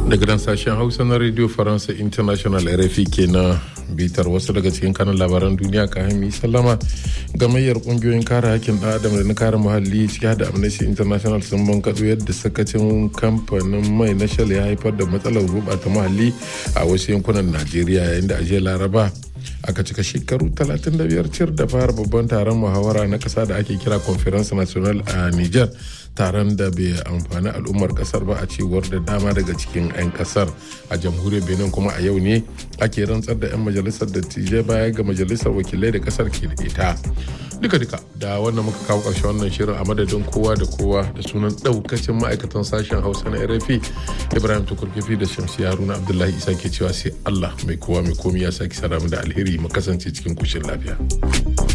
daga nan sashen hausa na radio faransa international rfi ke na bitar wasu daga cikin kanan labaran duniya ka hami sallama gamayyar kungiyoyin kare hakkin ɗan adam da na kare muhalli ciki da amnesty international sun bankaɗo yadda sakacin kamfanin mai na shell ya haifar da matsalar gurɓata muhalli a wasu yankunan najeriya yayin da ajiyar laraba aka cika shekaru 35 cir da fara babban taron muhawara na kasa da ake kira conference national a niger taron da bai amfani al'ummar kasar ba a cewar da dama daga cikin 'yan kasar a jamhuriyar benin kuma a yau ne ake rantsar da 'yan majalisar dattijai baya ga majalisar wakilai da kasar ke da ita duka duka da wannan muka kawo ƙarshen wannan shirin a madadin kowa da kowa da sunan ɗaukacin ma'aikatan sashen hausa na rfi ibrahim tukurkifi da shamsi haruna abdullahi isa ke cewa sai allah mai kowa mai komi ya sake sara da alheri mu kasance cikin kushin lafiya.